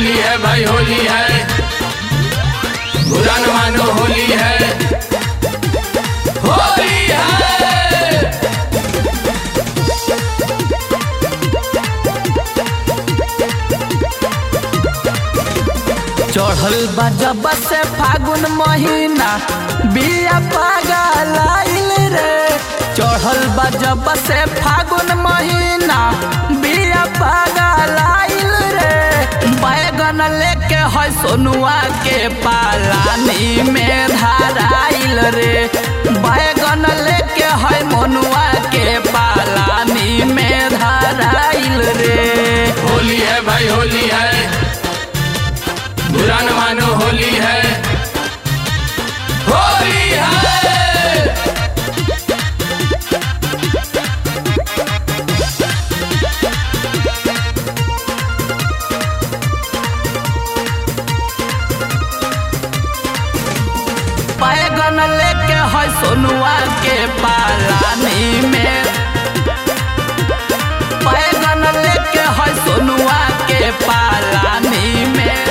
होली है भाई होली है बुरा न मानो होली है होली है चढ़ल बा जब से फागुन महीना बिया पागल आइल रे चढ़ल बा जब से फागुन महीना बिया पागल आइल रे बैगन लेके है सोनुआ के पालानी में धाराइल रे बैगन लेके है मनुआ के पालानी में धाराइल रे होली है भाई होली है बुरा न मानो होली है होली है बैगन लेके है सोनुआ के पालानी में बैगन लेके है सोनुआ के पालानी में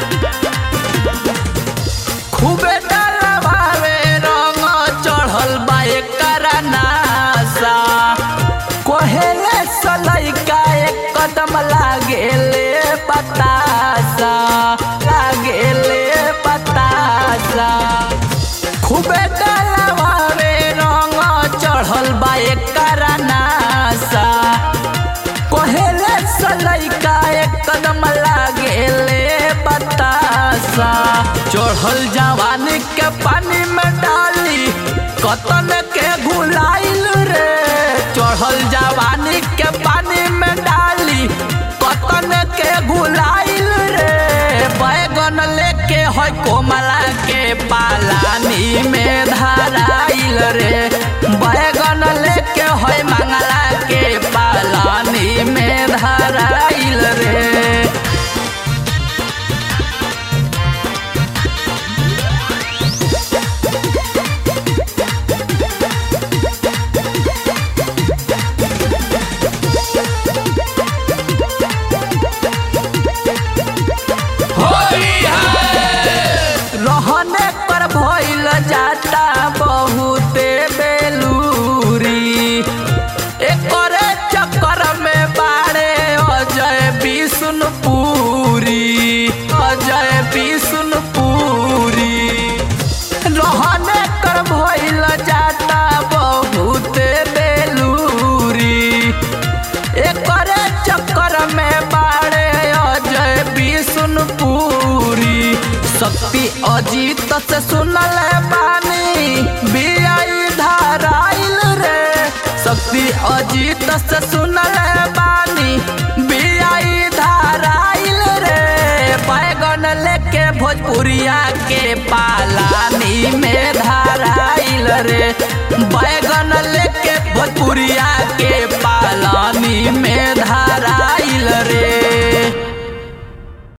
खूबे डलवावे रंग चढ़ल बा एकर नासा कोहेले सलैका एक कदम लागेले बतासा लागेले बतासा खूबे डलवावे रंग चढ़ल बा एकर नासा कोहेले सलैका एक कदम लागेले बतासा चढ़ल जवानी के पानी में डाली कतन के घुलाइल रे चढ़ल जवानी के पानी में डाली कतन के घुलाइल रे बैगन लेके है कोमला के पालानी में धराइल रे बैगन लेके है मंगला के पालानी में धराइल रे होली है रहने पर भइल जाता बहुते बेलूरी एकरे चक्कर में बाड़े अजय विष्णुपुरी अजय विष्णुपुरी रहने कर भइल जाता बहुते बेलूरी एकरे चक्कर में बाड़े अजय विष्णुपुरी शक्ति अजीत से सुनल बानी बियाई धाराइल रे शक्ति अजीत से सुनल बानी बियाई धाराइल रे बैगन लेके भोजपुरिया के पालानी में धाराइल रे बैगन लेके भोजपुरिया